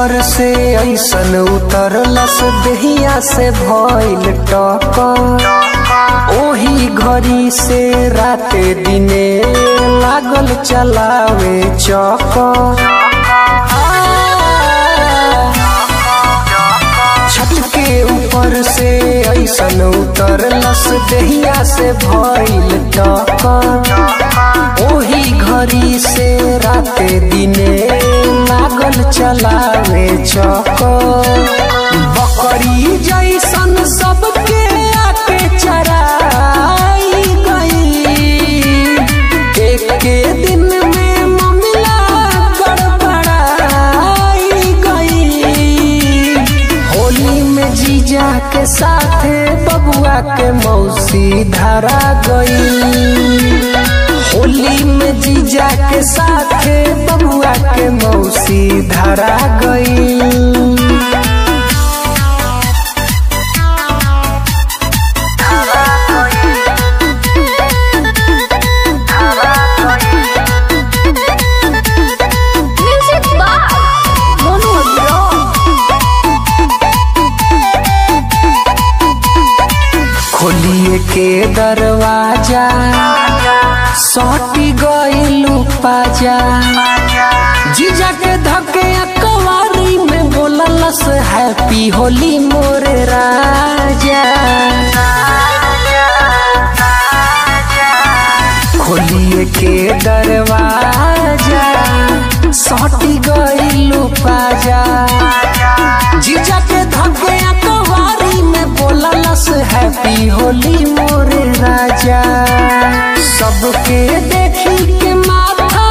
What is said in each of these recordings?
ऊपर से ऐसन उतरलस देहिया से भइल टक्कर ओही घड़ी से राते दिने लागल चलावे चक्कर छत के ऊपर से ऐसन उतरलस देहिया से भइल टक्कर ओही घड़ी से राते दिने लागल चलावे चक्कर बकरी जैसन सबके आके चराई गई एक के दिन में मामला गड़बड़ाई गई होली में जीजा के साथे बबुआ के मौसी धरा गई होली में जीजा के साथे बबुआ के मौसी धरा गई Music by Mono Blog. खोलिए के दरवाजा सटी गइलू पाजा जीजा के धके अकवारी में बोललस हैप्पी होली मोरे राजा खोलिए के दरवाजा सटी गइलू पाजा जीजा के धके अकवारी में बोललस हैप्पी होली मोरे राजा सबके देखी के माथा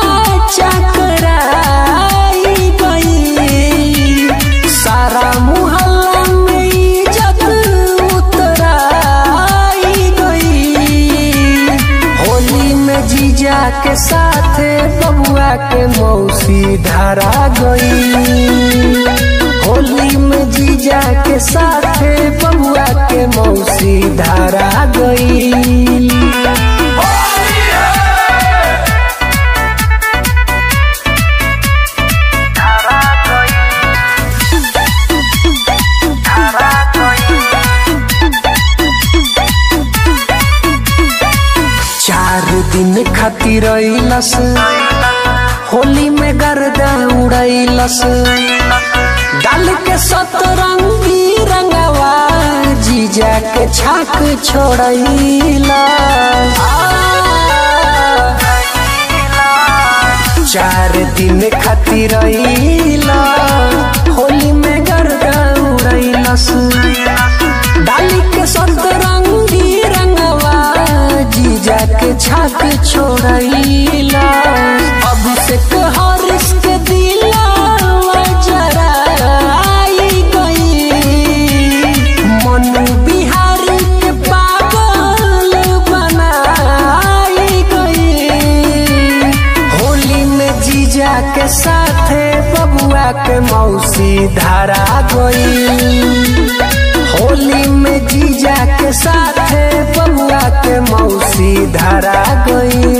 चकराई गई सारा मुहल्ला में इज्जत उतराई गई होली में जीजा के साथे बबुआ के मौसी धरा गई होली में जीजा के साथे बबुआ के मौसी धरा गई चार दिन खातिर अइलस होली में गर्दा उड़ैलस डाल के सतरंगी रंगवा जीजा के छाक छोड़ैला चार दिन खातिर अइला होली में गर्दा उड़ैलस डाली के सतरंगी रंगवा जीजा के छाक छोड़ैला अभिषेक हरिश के दिलावा जराई गई मनु बिहारी के पागल बनाई गई होली में जीजा के साथे बबुआ के मौसी धरा गई होली में जीजा के साथे बबुआ के मौसी धरा गई